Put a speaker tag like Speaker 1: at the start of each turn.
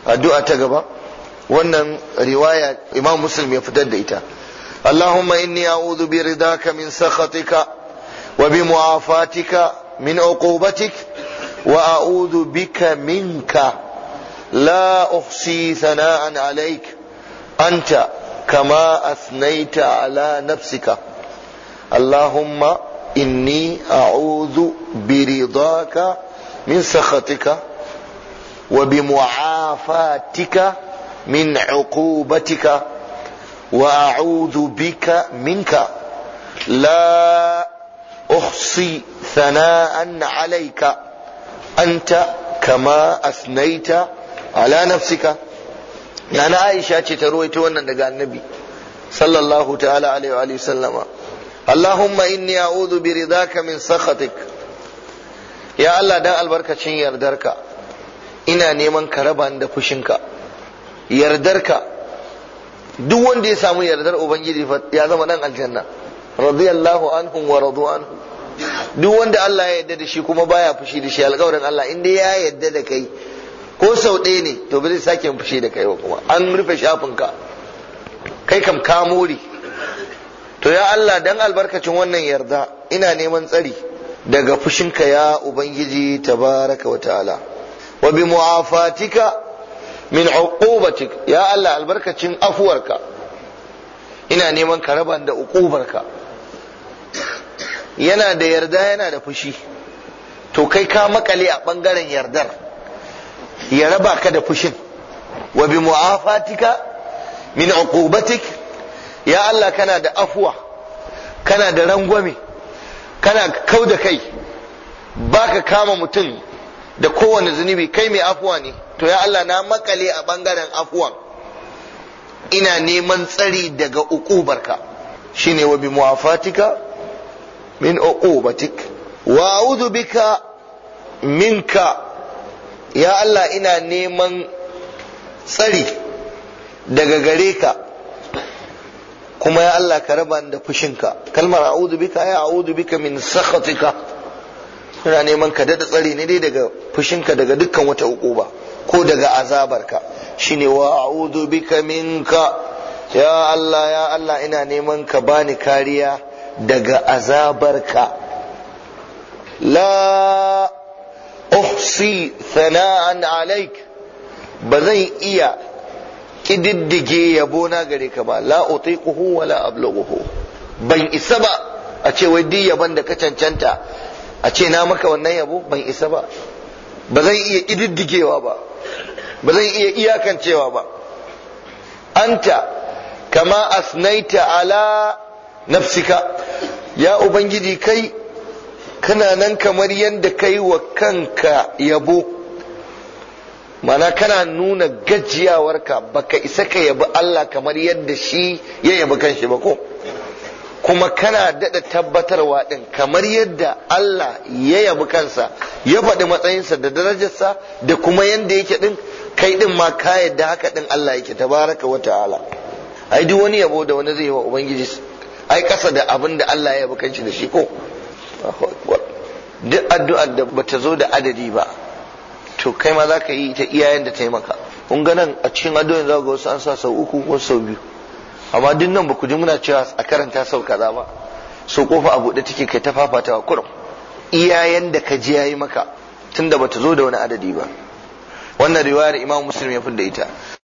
Speaker 1: addu'a ta gaba wannan riwaya imam muslim ya fitar da ita Allahumma inni a'udhu bi ridaka min sakhatika wa bi mu'afatika min uqubatik wa a'udhu bika minka la uhsi thana'an alayk anta kama asnaita ala nafsika Allahumma inni a'udhu bi ridaka min sakhatika wa bi mu'afatika من عقوبتك واعوذ بك منك لا احصي ثناء عليك انت كما اثنيت على نفسك يعني عائشه ce ta ruwaito wannan daga annabi sallallahu ta'ala alaihi wa sallama Allahumma inni a'udhu bi ridaka min sakhatik ya Allah dan albarkacin yardarka ina neman ka raba da fushinka yardarka duk wanda ya samu yardar ubangiji ya zama dan aljanna radiyallahu anhum wa radu anhu duk wanda Allah ya yarda da shi kuma baya fushi da shi alƙawarin Allah inda ya yarda da kai ko sau ɗaya ne to ba zai sake fushi da kai ba kuma an rufe shafin ka kai kam ka more to ya Allah dan albarkacin wannan yarda ina neman tsari daga fushinka ya ubangiji tabaraka wa ta'ala wa bi mu'afatika min uqubatik ya Allah albarkacin afuwarka ina neman ka raba da uqubarka yana da yarda yana da fushi to kai ka makale a bangaren yardar ya raba ka da fushin wa bi mu'afatika min uqubatik ya Allah kana da afuwa kana da rangwame kana kau da kai baka kama mutum da kowane zunubi kai mai afuwa ne to ya Allah na makale a bangaren afuwan ina neman tsari daga uqubarka shine wa bi muwafatika min uqubatik wa a'udhu bika minka ya Allah ina neman tsari daga gare ka kuma ya Allah ka raba da fushinka kalmar a'udhu bika ya a'udhu bika min sakhatika ina neman ka dada tsari ne dai daga fushinka daga dukkan wata uquba ko daga azabarka shine wa a'udhu bika minka ya Allah ya Allah ina neman ka bani kariya daga azabarka la uhsi thana'an alaik ba zan iya kididdige yabo na gare ka ba la utiquhu wa la ablughuhu ban isa ba a ce wai duk yaban da ka cancanta a ce na maka wannan yabo ban isa ba ba zan iya kididdigewa ba ba zan iya iyakancewa ba anta kama asnaita ala nafsika ya ubangiji kai kana nan kamar yadda kai wa kanka yabo mana kana nuna gajiyawarka baka isa ka yabi Allah kamar yadda shi ya yabi kanshi ba ko kuma kana daɗa tabbatarwa ɗin kamar yadda Allah ya yabi kansa ya faɗi matsayinsa da darajarsa da kuma yadda yake ɗin kai ɗin ma ka yadda haka ɗin Allah yake tabaraka wa ta'ala ai duk wani yabo da wani zai yi wa ubangiji ai kasa da abin da Allah ya yabi kanshi da shi ko duk addu'ar da bata zo da adadi ba to kai ma za ka yi ta iyayen da ta yi maka kun ga nan a cikin addu'o'in za ga wasu an sa sau uku wasu sau biyu amma duk nan ba ku ji muna cewa a karanta sau kaza ba so kofa a buɗe take kai ta fafatawa kurum iyayen da ka ji yayi maka tunda bata zo da wani adadi ba wannan riwayar imam muslim ya da ita